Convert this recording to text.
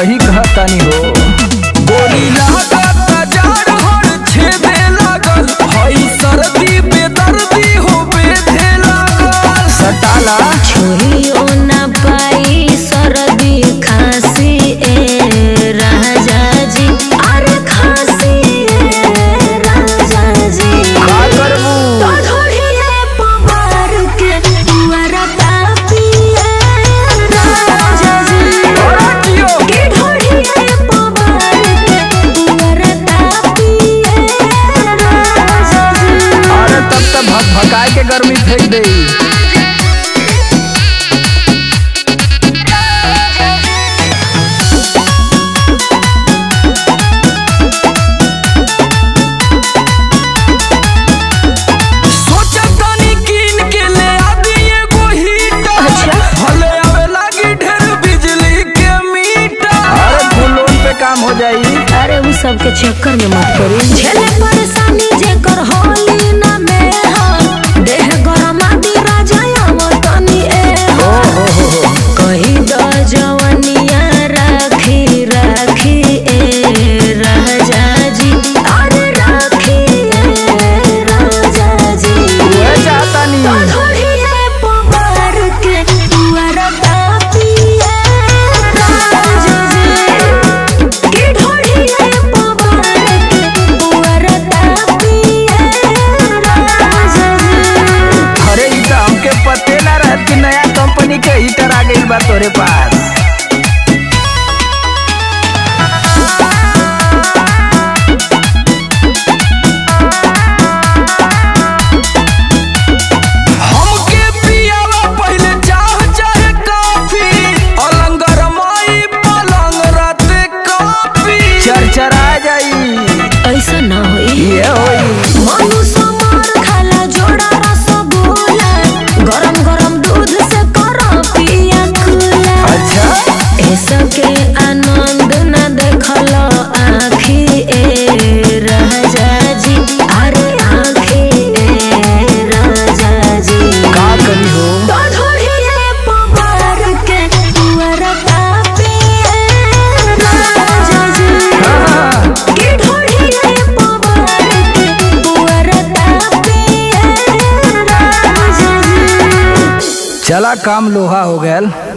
सही कहतानी हो गोली लागत जाड़ हर छेदे लागल हई सर्दी बेदर्दी हो बेधे लागल सटाला छोहियो ना पाई सर्दी खांसी ए राजा जी अरे खांसी ए राजा जी का करबू तो ढोढ़िए पवार के पुअरा तापिए राजा जी तोरा कियो के ढोढ़िए पवार के पुअरा तापिए राजा जी अरे तब तक भक भकाए के गर्मी फेंक देई सोचतानी कीन के ले आदि एगो हीटर अच्छा। भले आवे लागी ढेर बिजली के मीटर अरे फुल लोन पे काम हो जाई अरे उन सब के चक्कर में मत पड़ी झेले परेशानी जेकर होली ना में हो देह गरम आदि राजा तनी ए हो कही द जवनिया राखी राखी ए राजा जी अरे राखी ए राजा जी उहे चाहतानी तो ढोढ़िए पवार के पुअरा तापिए राजा जी के ढोढ़िए पवार के पुअरा तापिए राजा जी अरे ई त हमके पते ना रहत कि नया कंपनी के हीटर आ गइल बा तोरे पास हमके पियावा पहिले चाह चाहे कॉफी अलंगर माई पलंग रात कॉफी चरचरा जाई ऐसा ना होई ये होई मनु समार खाला जोड़ा रसगुल्ला गरम गरम दूध से करो पिया खुला अच्छा ऐसा के आनंद न देखल आखी ए राजा जी अरे आखी ए राजा जी का करी हो तो ढोढ़िए पवार के पुअरा तापिए राजा जी हाँ, के ढोढ़िए पवार के पुअरा तापिए राजा जी चला काम लोहा हो गया